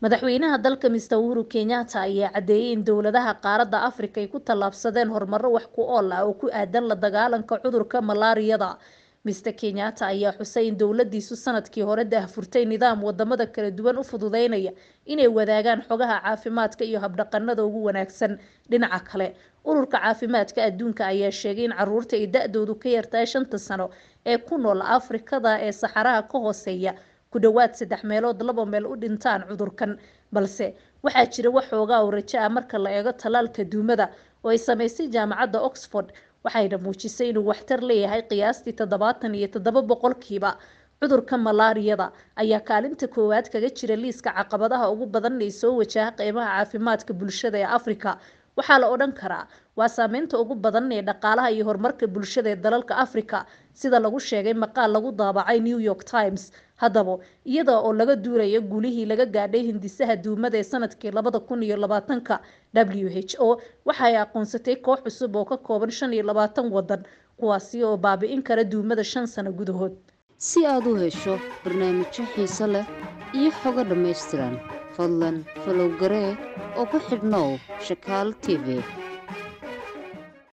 madaxweynaha dalka mister uhuru kenyatta ayaa caddeeyey in dowladaha qaaradda afrika ay ku tallaabsadeen horumaro wax ku ool ah oo ku aadan la dagaalanka cudurka malaariyada mister kenyatta ayaa xusay in dowladiisu sanadkii hore daahfurtay nidaam wadamada kala duwan u fududeynaya inay wadaagaan xogaha caafimaadka iyo habdhaqanada ugu wanaagsan dhinaca kale ururka caafimaadka adduunka ayaa sheegay in caruurta ay da-doodu ka yartahay shanta sano ee ku nool afrikada ee saxaraha ka hooseeya ku dhowaad saddex meelood laba meel u dhintaan cudurkan balse waxaa jira waxoogaa oo rajo ah marka la eego tallaalka duumada oo ay sameysay jaamacadda oxford waxayna muujisay inuu waxtar leeyahay qiyaastii toddobaatan iyo toddoba boqolkiiba cudurka malaariyada ayaa kaalinta koowaad kaga jira liiska caqabadaha ugu badan ee soo wajaha qeybaha caafimaadka bulshada ee afrika waxaa la odhan karaa waa saameynta ugu badan ee dhaqaalaha iyo horumarka bulshada ee dalalka afrika sida lagu sheegay maqaal lagu daabacay new york times haddaba iyada oo laga duulayo guulihii laga gaadhay hindisaha duumada ee sanadkii labada kun iyo labaatanka w h o waxa ay aqoonsatay koox cusub oo ka kooban shan iyo labaatan wadan kuwaasi oo baabi'in kara duumada shan sano gudahood si aad u hesho barnaamijyo xiiso leh iyo xogo dhammaystiran fadlan falow garee oo ku xidhnow shakaal t v